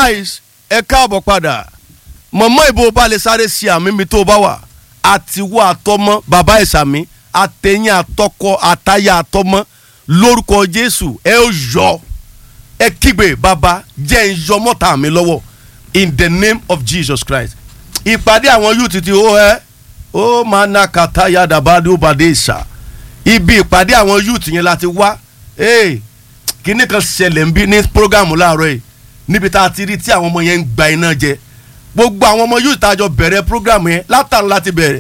nice ẹ káàbọ̀ padà mọ̀mọ́ ìbò bá lè sáré sí àmì mi tó bá wà àtiwọ́ àtọmọ́ bàbá ìsàmì àtẹ̀yìn àtọkọ àtayà àtọmọ́ lórúkọ jésù ẹ ó yọ ẹ kígbe bàbá jẹ́ ń yọ mọ́ta mi lọ́wọ́ in the name of jesus christ ìpàdé àwọn youth ti ó ẹ ó máa ná kàtá yàdàbàdé ó bàdé ìsà ibi ìpàdé àwọn youth yẹn láti wá ee kíní kan ṣẹlẹ̀ ń bí ní program láàárọ̀ yìí níbi tá a ti rí tí àwọn ọmọ yẹn ń gba iná jẹ gbogbo àwọn ọmọ youth tá a jọ bẹ̀rẹ̀ program yẹn látàn láti bẹ̀rẹ̀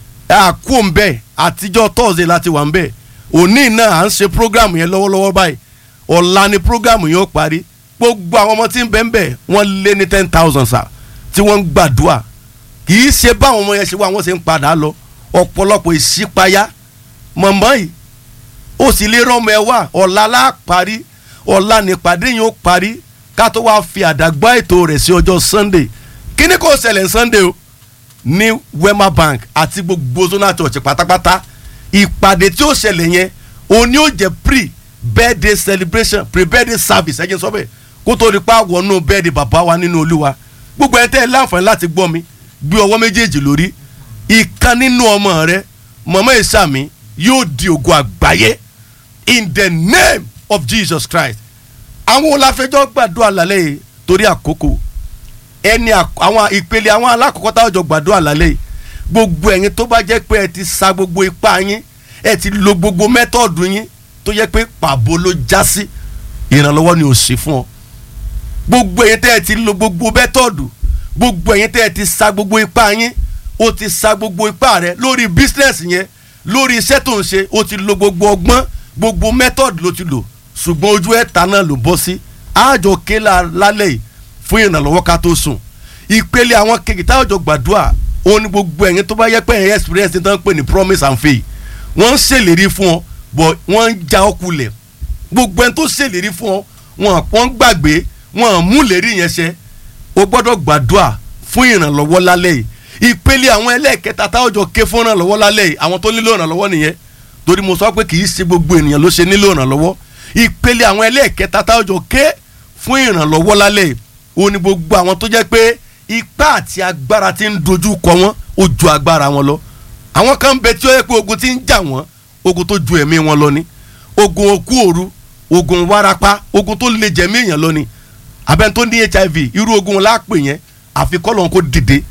àkó ń bẹ̀ àtijọ́ thursday láti wà ń bẹ̀ òní náà à ń ṣe program yẹn lọ́wọ́lọ́wọ́ báyìí ọ̀la ni program yẹn ó parí gbogbo àwọn ọmọ tí ń bẹ̀ ń bẹ̀ wọ́n lé ní ten thousand sa tí wọ́n ń gbàdúrà kì í ṣe báwọn ọmọ yẹn ṣe wá wọ́n ṣe ń padà lọ ọ̀pọ̀lọpọ̀ ìṣípayá mọ̀mọ́ yìí ó sì lè rọ́mọ ẹ wá ọ̀la lá parí ọ̀la nípàdé yẹn ó parí ká tó wá fi àdàgbà ètò rẹ̀ sí ọjọ́ sunday kíní kò ṣẹlẹ̀ sunday o ní wema bank àti gbogbo zona church pátápátá ìpàdé tí ó ṣẹlẹ̀ yẹn òní ó jẹ́ pre birthday celebration pre birthday service ẹ̀jẹ̀ sọ bẹ́ẹ̀ kó tó di pa wọnú birthday bàbá wa nínú olúwa gbogbo ẹ̀ tẹ́ ẹ láǹfààní láti gbọ́ mi gbé ọwọ́ méjèèjì lórí ìkan nínú ọmọ rẹ mọ̀mọ́ ìsàmì yóò di ògo àgbáyé in the name of jesus christ àwọn olàfẹjọ gbàdúrà lálẹ́ yìí torí àkókò ẹni àwọn ìpele àwọn alákọ̀ọ́kọ́ táwọn jọ gbàdúrà lálẹ́ yìí gbogbo ẹ̀yin tó bá jẹ́ pé ẹ ti sa gbogbo ipá yín ẹ ti lo gbogbo mẹ́tọ̀ọ̀dù yín tó jẹ́ pé pàbó ló já sí ìrànlọ́wọ́ ni ò sí fún ọ gbogbo ẹ̀yin tẹ́ ẹ ti lo gbogbo mẹ́tọ̀ọ̀dù gbogbo ẹ̀yin tẹ́ ẹ ti sa gbogbo ipá yín o ti sa gbogbo ipá rẹ lórí bísínẹ́sì yẹn lórí iṣẹ́ tó ń ṣe o ti lo gbogbo ọgbọ́n gbogbo mẹ́tọ̀ọ̀dù ló ti lò ṣùgbọ́n ojú ẹ̀ta náà ló bọ́ sí àjọ kéla lálẹ́ yìí fún ìrànlọ́wọ́ ká tó sùn ìpele àwọn kejì táwọn jọ gbàdúrà ó ní gbogbo ẹ̀yin tó bá yẹ pé ẹ̀yin experience ní tán pè ní promise and faith wọ́n ń ṣèlérí fún ọ bọ̀ wọ́n ń já ọ kulẹ̀ gbogbo ẹni tó ṣèlérí fún ọ wọn wọ́n gbàgbé wọn mú lérí yẹn ṣẹ o gbọ́dọ̀ gbàdúrà fún ìrànlọ́wọ́ lálẹ́ yìí ìpele àwọn ẹlẹ́ẹ̀kẹta táwọn jọ ké fún ìrànlọ́wọ́ lálẹ́ yìí àwọn tó nílò ìrànlọ́wọ́ nìyẹn torí mo sọ pé kì í ṣe gbogbo ènìyàn ló ṣe nílò ìrànlọ́wọ́ ìpele àwọn ẹlẹ́ẹ̀kẹta táwọn jọ ké fún ìrànlọ́wọ́ lálẹ́ yìí ó ní gbogbo àwọn tó jẹ́ pé ipá àti agbára ti ń dojú kọ wọ́n ó ju agbára wọn lọ àwọn kan bẹ tí ó yẹ pé ogun ti ń jà wọ́n ogun tó ju ẹ̀mí wọn lọ ni ogun okú òru ogun warapa ogun tó lè jẹ̀mí èèyàn lọ ni abẹ́ni tó ní hiv irú ogun wọn láàpè yẹn àfi kọ́lọ́n kó dìde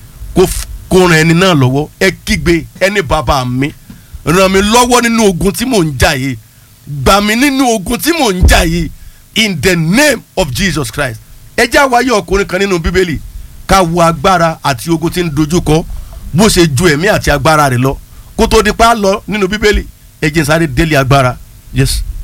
kó ran ẹni náà lọ́wọ́ ẹ kígbe ẹni bàbá mi ràn mí lọ́wọ́ nínú ogun tí mò ń jà yìí gbà mí nínú ogun tí mò ń jà yìí in the name of jesus christ ẹ jẹ́ àwáyé ọkùnrin kan nínú bíbélì ká wo agbára àti ogun tí ń dojúkọ bó ṣe ju ẹ̀mí àti agbára rẹ̀ lọ kó tó di pa lọ nínú bíbélì ẹ jẹ́ n sáré délé agbára yes.